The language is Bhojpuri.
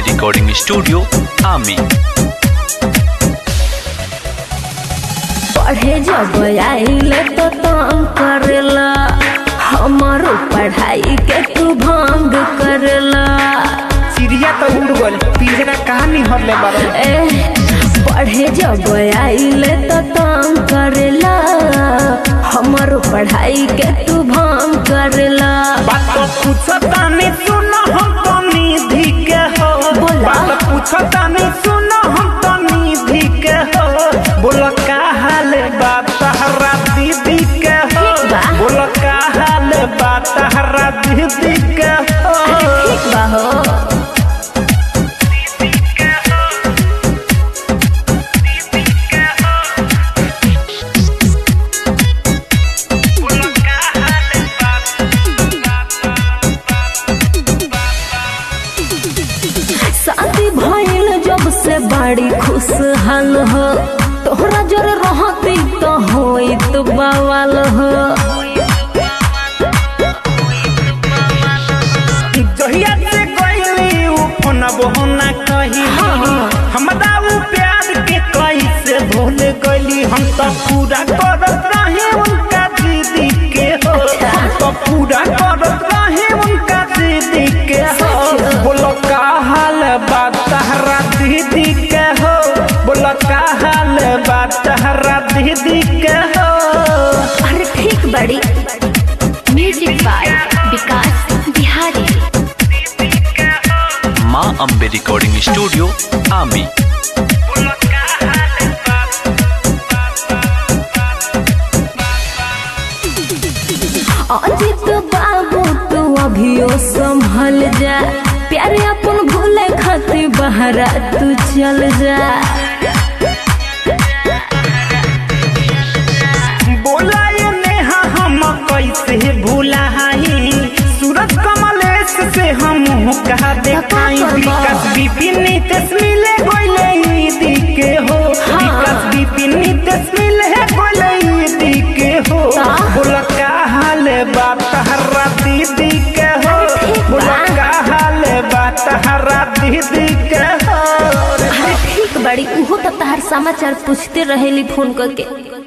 recording studio, Ami. पढ़े जब आइले तो तंग करेला हमारो पढ़ाई के तू भंग करेला चिड़िया तो उड़ गल पिंजरा कहाँ निहरले बारो ए पढ़े जब आइले तो तंग करेला हमारो पढ़ाई के तू भंग करेला बात तो पूछता नहीं सुनो हम तो निधि के हो बोला। बात पूछता नहीं सुनो हम तो निधि के हो बोलो का हाल बात तहरा दीदी के हो ठीक बा। बोलो का हाल बात तहरा दीदी के हो ठीक बा हो शादी भइल जब से बड़ी खुशहाल हो तोहरा जर रहती तो होइत बवाल हो जहिया से गईली उ फोनबो ना कही हमरा उ प्यार के कैसे भूल गईली हम तो पूरा करत रहे उनका दीदी के हो हम तो पूरा करत रहे उनका दीदी के हो बोलो का हाल बात तहरा दीदी के हो बोलो का हाल बात तहरा दीदी के हो अरे ठीक बड़ी music by Vikas Bihari Ma Ambe recording studio, Ami. Ajit Babu तू अभियो संभल जा प्यारे अपन भूले खातिर बहरा तू चल जा बोला ये नेहा हम कैसे भूलाई सूरज कमलेश से हम कहा देखाई करबा? विकास विपिन नीतीश मिले गोले ईदी के हो विकास विपिन नीतीश मिले गोले ईदी के हो का? बोला का हाल बात हरा दीदी के हो ठीक बा। बोला का हाल बात हरा दीदी के हो अरे ठीक बड़ी उहो तो तहार समाचार पूछते रहेली फोन करके